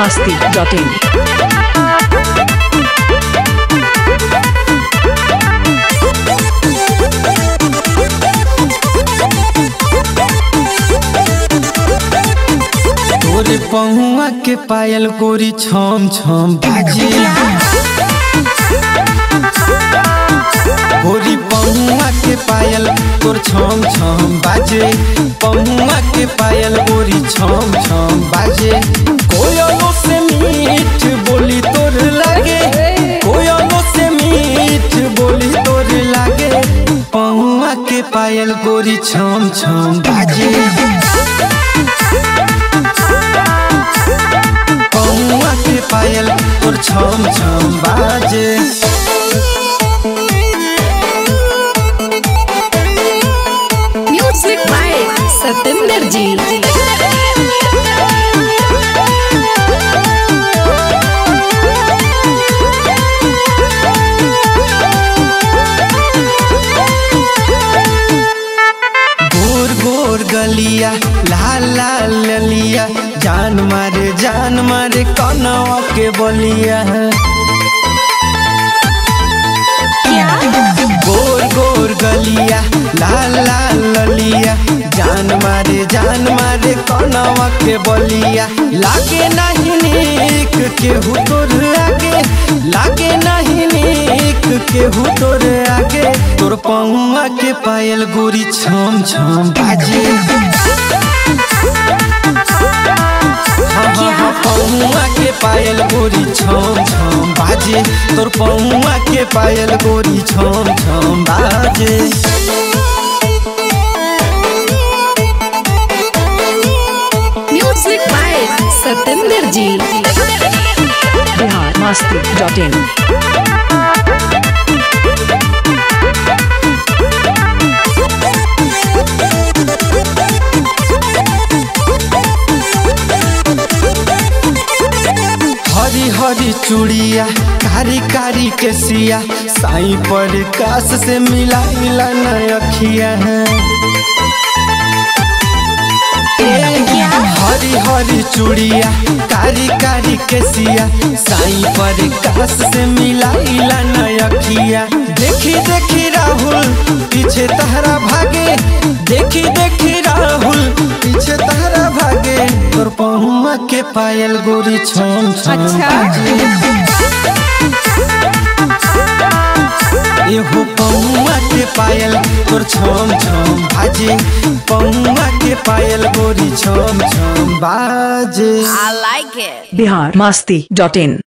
masti.in. तोरे पहुआ के पायल गोरी छम छम बाजे गोरी पहुआ के पायल तोर छम छम बाजे पहुआ के पायल गोरी छम छम बाजे कोयलो से मीठ बोली तोर लागे कोयलो से मीठ बोली तोर लागे पहुआ के पायल गोरी छम छम बाजे पौआ के पायल तोर छम छम बाजे Music by Satinder Ji. गोर गोर गलिया लाल लाल ललिया जान मारे जान मारे कनवा के बलिया गोर गोर गलिया लाल लाल ललिया जान मारे जान मारे कनवा के बलिया लागे नहीं नीक केहू तोर आगे लागे नहीं नीक केहू तोर आगे तोर पौआ के पायल गोरी छम छम बाजे हाँ, हाँ, हाँ, पौआ के पायल गोरी छम छम बाजे तोर पौआ के पायल गोरी छम छम बाजे Music by Satinder Ji. Bihar masti.in. हरी हरी चूड़िया कारी कारी के सिया साई पर कास से मिला मिला नखिया है हरी हरी चूड़िया कारी कारी के सिया साई पर कास से मिला मिला नखिया देखी देखी राहुल पीछे तहरा भागे देखी देखी राहुल पीछे तहरा भागे तोर पहुआ के पायल गोरी छम छम बाजे। एहो पौआ के पायल तोर छम छम बाजे पौआ के पायल गोरी छम छम बाजे Bihar masti.in.